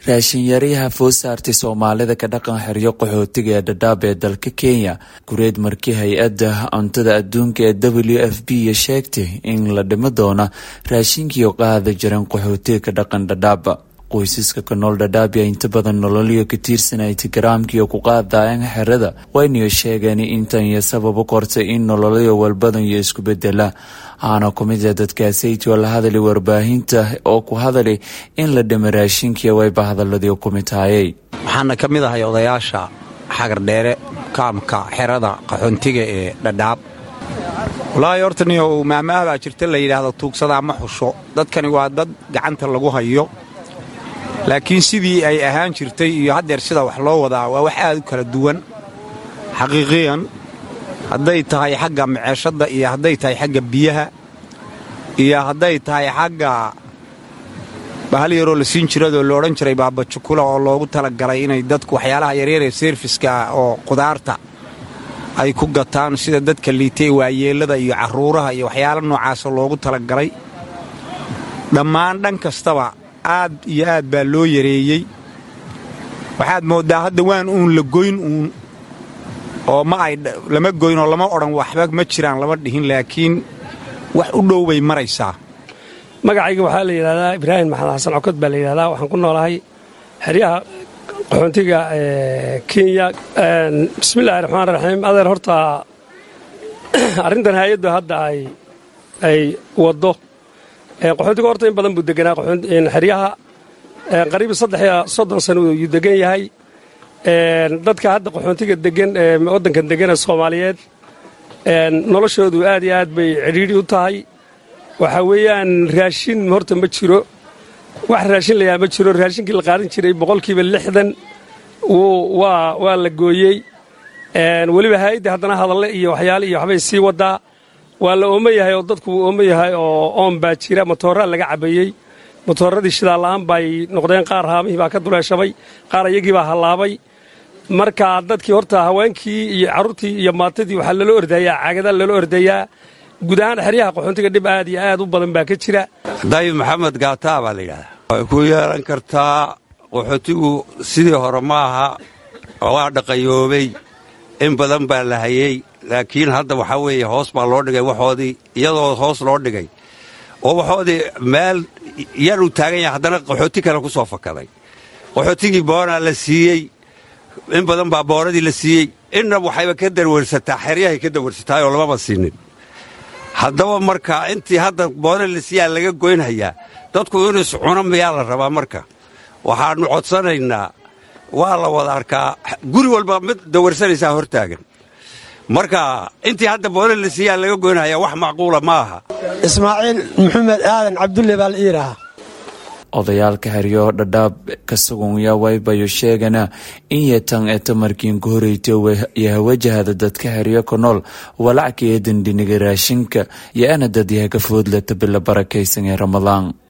raashinyaryaha foo saartay soomaalida ka dhaqan xeryo qaxootiga ee dhadhaab ee dalka kenya gureed markii hay-adda cuntada adduunka ee w f b sheegtay in la dhimo doona raashinkiio qaada jiran qaxootiga ka dhaqan dhadhaaba qoysaska ka nool dhadhaabya inta badan nololiyo ka tiirsanay tigaraamkiio ku qaadayan xerada waynayo sheegeen intan iyo sababo kortay in nololyo walbadan iyo isku bedela aana kumid a dadkaasayt oo la hadalay warbaahinta oo ku hadalay in la dhimo raashinkiia wayba hadaladii kumitaayay waxaana ka mid ahay odayaasha xagardheere kaamka xerada qaxoontiga ee dhadhaab walaahi horta niyow maamaah baa jirta la yidhaahdo tuugsadaa ma xusho dadkani waa dad gacanta lagu hayo laakiin sidii ay ahaan jirtay iyo haddeer sida wax loo wadaa waa wax aad u kala duwan xaqiiqiyan hadday tahay xagga maceeshadda iyo hadday tahay xagga biyaha iyo hadday tahay xagga bahal yaroo la siin jiradoo la odhan jiray baabajukula oo loogu talagalay inay dadku waxyaalaha yaryaree seerfiska oo qudaarta ay ku gataan sida dadka liitay waayeellada iyo carruuraha iyo waxyaala noocaasa loogu talagalay dhammaan dhan kastaba aad iyo aad baa loo yareeyey waxaad mooddaa hadda waan uun la goyn uun oo ma ay lama goyn oo lama odhan waxba ma jiraan lama dhihin laakiin wax u dhow bay maraysaa magacayga waxaa la yidhahdaa ibraahim maxamed xasan cokod baa la yidhahdaa waxaan ku noolahay xeryaha qaxoontiga kenya bismillahi raxmaan raxiim adeer horta arrintan hay-addu hadda ay waddo qaxoontiga horta in badan buu deganaa xeryaha qariib saddex iyo soddon sano yuu degan yahay dadka hadda qaxoontiga degan ee waddankan degan ee soomaaliyeed noloshoodu aad iyo aad bay cidhiidhi u tahay waxaa weeyaan raashin horta ma jiro wax raashin layaa ma jiro raashinkii la qaadan jiray boqolkiiba lixdan waa la gooyey weliba haa'idda haddana hadalle iyo waxyaale iyo waxbay sii waddaa waa la oomo yahay oo dadku wuu oomo yahay oo oon baa jira motooraa laga cabayey motooradii shidaalla'aan bay noqdeen qaar haamihii baa ka duleeshamay qaar iyagii baa hallaabay marka dadkii horta haweenkii iyo carruurtii iyo maatadii waxaa lala ordayaa caagada lala ordayaa guud ahaan xeryaha qaxoontiga dhib aad iyo aad u badan baa ka jira dayib maxamed gaataa baa la yidhahdaa way ku yeelan kartaa qaxootigu sidii hore ma aha waa dhaqayoobay in badan baa la hayey laakiin hadda waxaa weeye hoos baa loo dhigay waxoodii iyadoo hoos loo dhigay oo waxoodii meel yaruu taagan yahay haddana qaxooti kale ku soo fakaday qaxootigii boonaa la siiyey in badan baa boonadii la siiyey inna waxayba ka darwarsataa xeryahay ka darwarsataayoo lamaba siinin haddaba marka intii hadda boona la siiyaa laga goynhayaa dadku inuu iscuno miyaa la rabaa marka waxaannu codsanaynaa waa la wada arkaa guri walba mid dawarsanaysaa hortaagan marka intii hadda boona la siiyaa laga goynhayaa wax macquula ma aha ismaaciil maxamed aadan cabdulle baa la iidhahaa odayaalka xeryo dhadhaab ka sugunya waybayo sheegana in yatan eta markiinku horeyta yaha wajahada dadka xeryo ka nool walacka ee dandhiniga raashinka yo ana dad yaha ka foodlata bila barakaysan ee ramadaan